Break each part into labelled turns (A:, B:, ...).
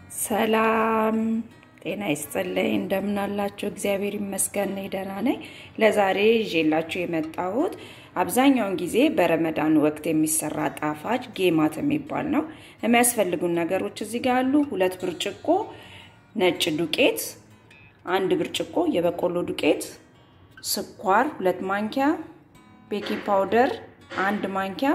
A: ሰላም ጤና ይስጥልኝ። እንደምናላችሁ? እግዚአብሔር ይመስገን እኔ ደህና ነኝ። ለዛሬ ይዤላችሁ የመጣሁት አብዛኛውን ጊዜ በረመዳን ወቅት የሚሰራ ጣፋጭ ጌማት የሚባል ነው። የሚያስፈልጉን ነገሮች እዚህ ጋር አሉ። ሁለት ብርጭቆ ነጭ ዱቄት፣ አንድ ብርጭቆ የበቆሎ ዱቄት፣ ስኳር ሁለት ማንኪያ፣ ቤኪንግ ፓውደር አንድ ማንኪያ፣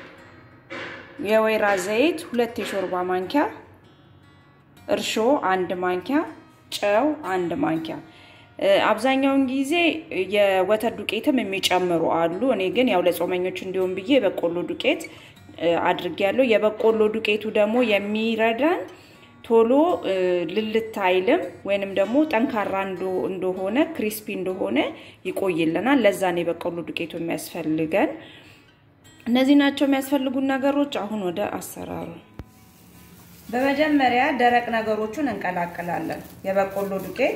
A: የወይራ ዘይት ሁለት የሾርባ ማንኪያ እርሾ አንድ ማንኪያ፣ ጨው አንድ ማንኪያ። አብዛኛውን ጊዜ የወተት ዱቄትም የሚጨምሩ አሉ። እኔ ግን ያው ለጾመኞች እንዲሆን ብዬ የበቆሎ ዱቄት አድርጌያለሁ። የበቆሎ ዱቄቱ ደግሞ የሚረዳን ቶሎ ልልት አይልም ወይንም ደግሞ ጠንካራ እንደሆነ ክሪስፒ እንደሆነ ይቆይልናል። ለዛ ነው የበቆሎ ዱቄቱ የሚያስፈልገን። እነዚህ ናቸው የሚያስፈልጉን ነገሮች። አሁን ወደ አሰራሩ በመጀመሪያ ደረቅ ነገሮቹን እንቀላቅላለን። የበቆሎ ዱቄት፣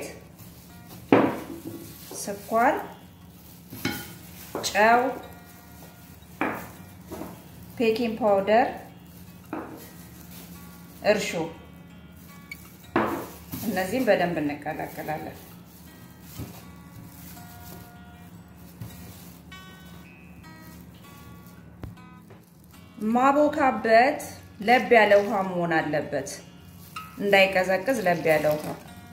A: ስኳር፣ ጨው፣ ቤኪንግ ፓውደር፣ እርሾ እነዚህም በደንብ እንቀላቅላለን። ማቦካበት ለብ ያለ ውሃ መሆን አለበት። እንዳይቀዘቅዝ ለብ ያለ ውሃ።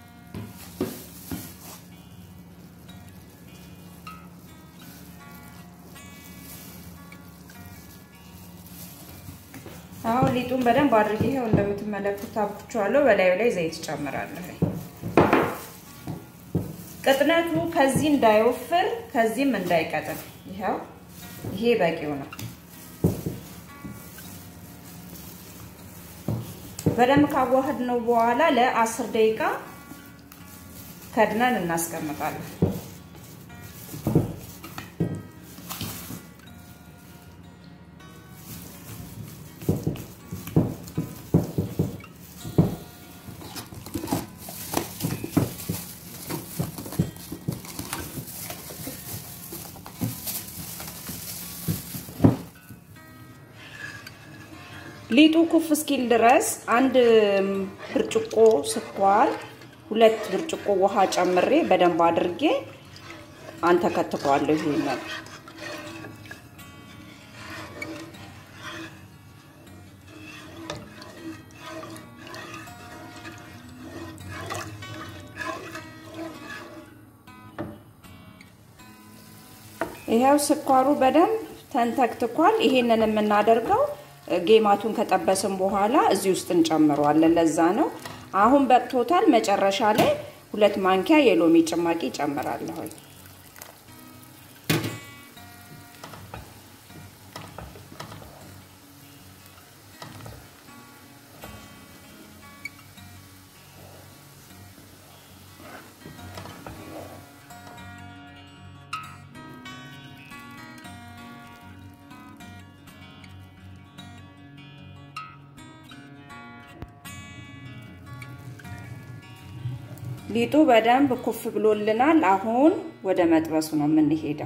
A: አሁን ሊጡን በደንብ አድርጌ ይኸው እንደምትመለከቱት አብኩቼዋለሁ። በላዩ ላይ ዘይት ጨምራለሁ። ቅጥነቱ ከዚህ እንዳይወፍር ከዚህም እንዳይቀጥን፣ ይኸው ይሄ በቂው ነው። በደንብ ካዋህድ ነው በኋላ ለአስር ደቂቃ ከድነን እናስቀምጣለን። ሊጡ ኩፍ እስኪል ድረስ አንድ ብርጭቆ ስኳር፣ ሁለት ብርጭቆ ውሃ ጨምሬ በደንብ አድርጌ አንተከትከዋለሁ። ይሄንን ይኸው ስኳሩ በደንብ ተንተክትኳል። ይሄንን የምናደርገው ጌማቱን ከጠበስን በኋላ እዚህ ውስጥ እንጨምረዋለን። ለዛ ነው አሁን በቅቶታል። መጨረሻ ላይ ሁለት ማንኪያ የሎሚ ጭማቂ ጨምራለሁ። ሊጡ በደንብ ኩፍ ብሎልናል። አሁን ወደ መጥበሱ ነው የምንሄደው።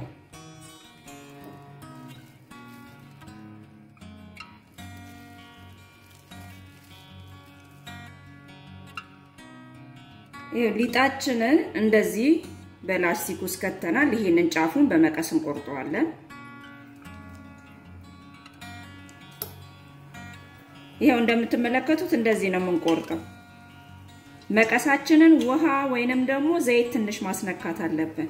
A: ሊጣችንን እንደዚህ በላስቲክ ውስጥ ከተናል። ይሄንን ጫፉን በመቀስ እንቆርጠዋለን። ይኸው እንደምትመለከቱት እንደዚህ ነው የምንቆርጠው። መቀሳችንን ውሃ ወይንም ደግሞ ዘይት ትንሽ ማስነካት አለብን።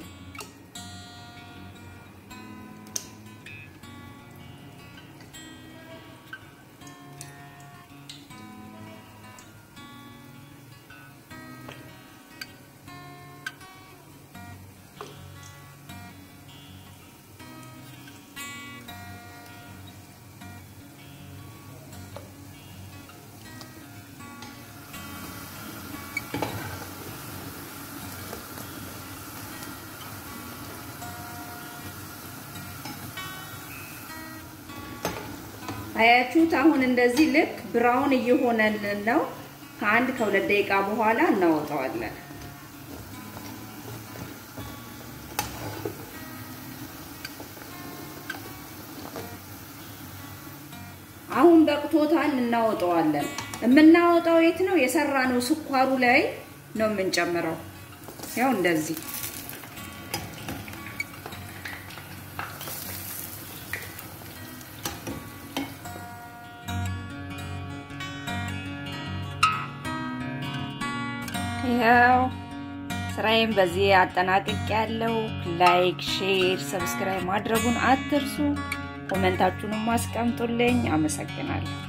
A: አያችሁት? አሁን እንደዚህ ልክ ብራውን እየሆነልን ነው። ከአንድ ከሁለት ደቂቃ በኋላ እናወጣዋለን። አሁን በቅቶታል፣ እናወጣዋለን። የምናወጣው የት ነው? የሰራነው ስኳሩ ላይ ነው የምንጨምረው። ያው እንደዚህ ያው ስራዬን በዚህ አጠናቅቅ ያለው ላይክ፣ ሼር፣ ሰብስክራይብ ማድረጉን አትርሱ። ኮመንታችሁንም አስቀምጡልኝ። አመሰግናለሁ።